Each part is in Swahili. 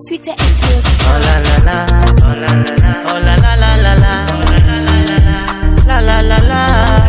sweeter it looks. Oh la la la, oh la la la, oh la la la la la, la la la la,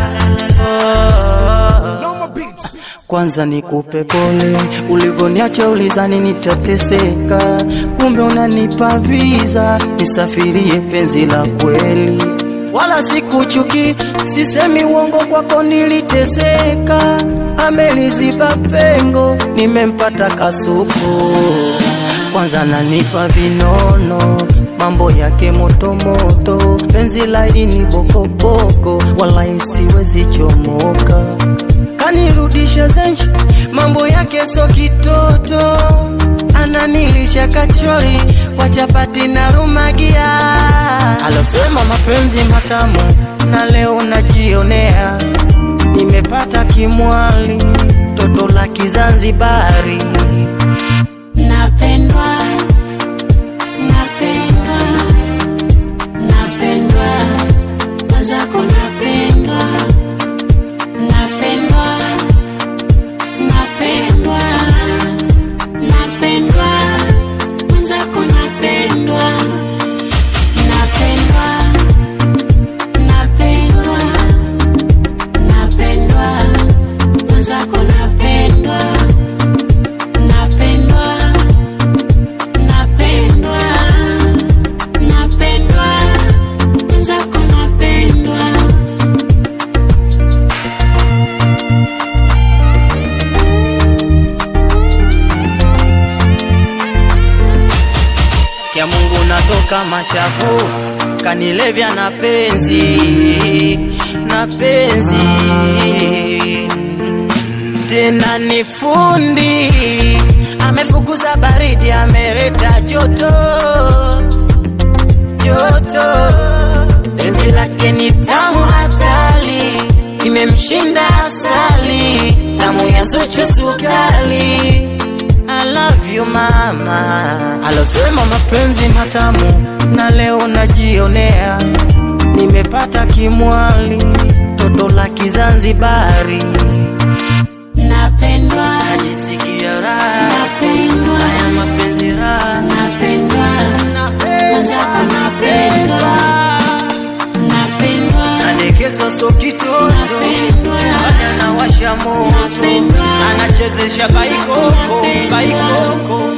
oh. Noma Beats. Kwanza nikupe pole, ulivyoniacha ulizani nitateseka, kumbe unanipa visa nisafirie penzi la kweli. Wala sikuchuki, sisemi uongo, kwako niliteseka, ameliziba pengo, nimempata kasuku. Kwanza nanipa vinono, mambo yake motomoto, penzi laini bokoboko, wala siwezi chomoka kanirudisha zenji, mambo yake so kitoto, ananilisha kachori kwa chapati na rumagia. Alosema mapenzi matamu, na leo najionea, nimepata kimwali, toto la Kizanzibari. Napendwa, napendwa, napendwa, mwenzako napendwa, napendwa, napendwa, napendwa, mwenzako napendwa, napendwa, napendwa, napendwa, mwenzako napendwa napendwa napendwa napendwa mwenzako napendwa Kya Mungu natoka mashavu, kanilevya na penzi na penzi tena ni fundi, amefukuza baridi, ameleta joto joto. Penzi lake ni tamu hatari, imemshinda asali, tamu ya Zuchu sukali. I love you mama, alosema mapenzi matamu, na leo najionea, nimepata kimwali, toto la Kizanzibari, napendwa najisikia raha, napendwa haya mapenzi raha, napendwa mwenzako napendwa napendwa nadekezwa so kitoto, Napendwa. bada anawasha moto, Napendwa. anachezesha baikoko, Napendwa. baikoko